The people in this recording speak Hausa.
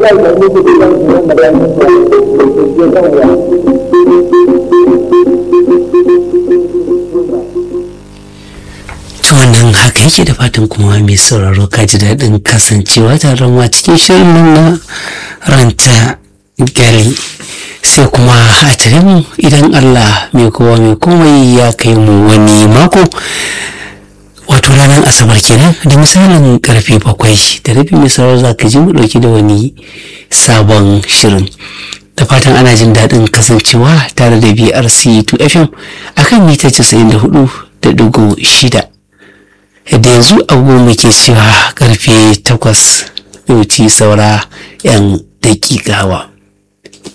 da ga muku da kan su da bayan su ke kan wa to wannan haka yake da fatan kuma mai sauraro ka ji daɗin kasancewa tare da mu a cikin shirin nan na ranta gali sai kuma a tare mu idan Allah mai kowa mai komai ya kai mu wani mako wato ranar asabar kenan da misalin karfe bakwai da rabi mai sauraro za ka ji mu ɗauki da wani sabon shirin da fatan ana jin daɗin kasancewa tare da brc 2 fm akan mita 94 da dugu shida da yanzu agogo muke cewa karfe takwas yauci saura 'yan dakikawa